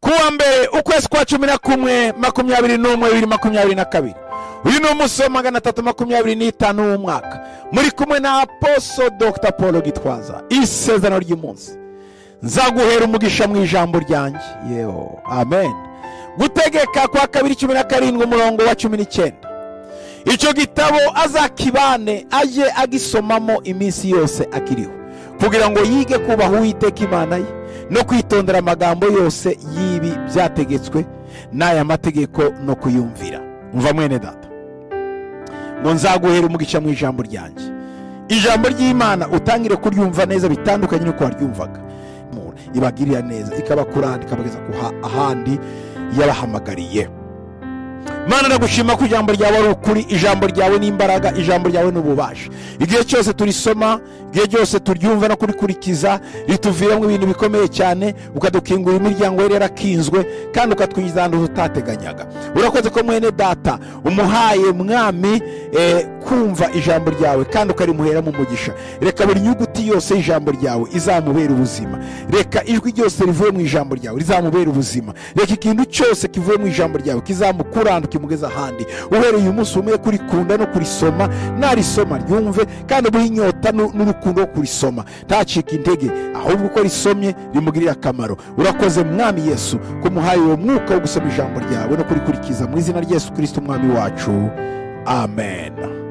kuwa mbere ukwezi kwa cumi na kumwe makumyabiri n'umwe bibiri makumyabiri na kabiri uyu ni umunsi wa magana atatu makumyabiri n'itanu w'umwaka muri kumwe na aposo dr paul gitwaza isezerano ry'umunsi nzaguhera umugisha mu ijambo ryanjye yewe amen gutegeka kwa kabiri cumi na karindwi umurongo wa cumi n'icyenda icyo gitabo azakibane ajye agisomamo iminsi yose akiriho kugira ngo yige kubaha uwiteka imana ye no kwitondera amagambo yose y'ibi byategetswe n'aya mategeko no kuyumvira mva mwene data ngo nzaguhere umugisha mu ijambo ryanjye ijambo ry'imana utangire kuryumva neza bitandukanye n'uko waryumvaga ibagirira neza ikabakurana ikabageza ahandi yabahamagariye mana nagushima ko ijambo ryawe ari ukuri ijambo ryawe ni imbaraga ijambo ryawe ni ububasha igihe cyose turisoma igihe cyose turyumva no kurikurikiza rituviramo ibintu bikomeye cyane ukadukingura imiryango yari yarakinzwe kandi ukatwinjiza ahantu tutateganyaga urakoze ko mwene data umuhaye mwami kumva ijambo ryawe kandi ukarimuheramo umugisha reka buri nyuguti yose y'ijambo ryawe izamubera ubuzima reka ijwi ryose rivuye mu ijambo ryawe rizamubera ubuzima reka ikintu cyose kivuye mu ijambo ryawe kizamukurana kimugeza ahandi uhereye uyu munsi umwe kurikunda no kurisoma narisoma ryumve kandi buri nyota n'urukundo kurisoma ntacike intege ahubwo uko risomye rimugirira akamaro urakoze mwami yesu ko muhaye uwo mwuka wo gusoma ijambo ryawe no kurikurikiza mu izina rya yesu kirisiti umwami wacu amen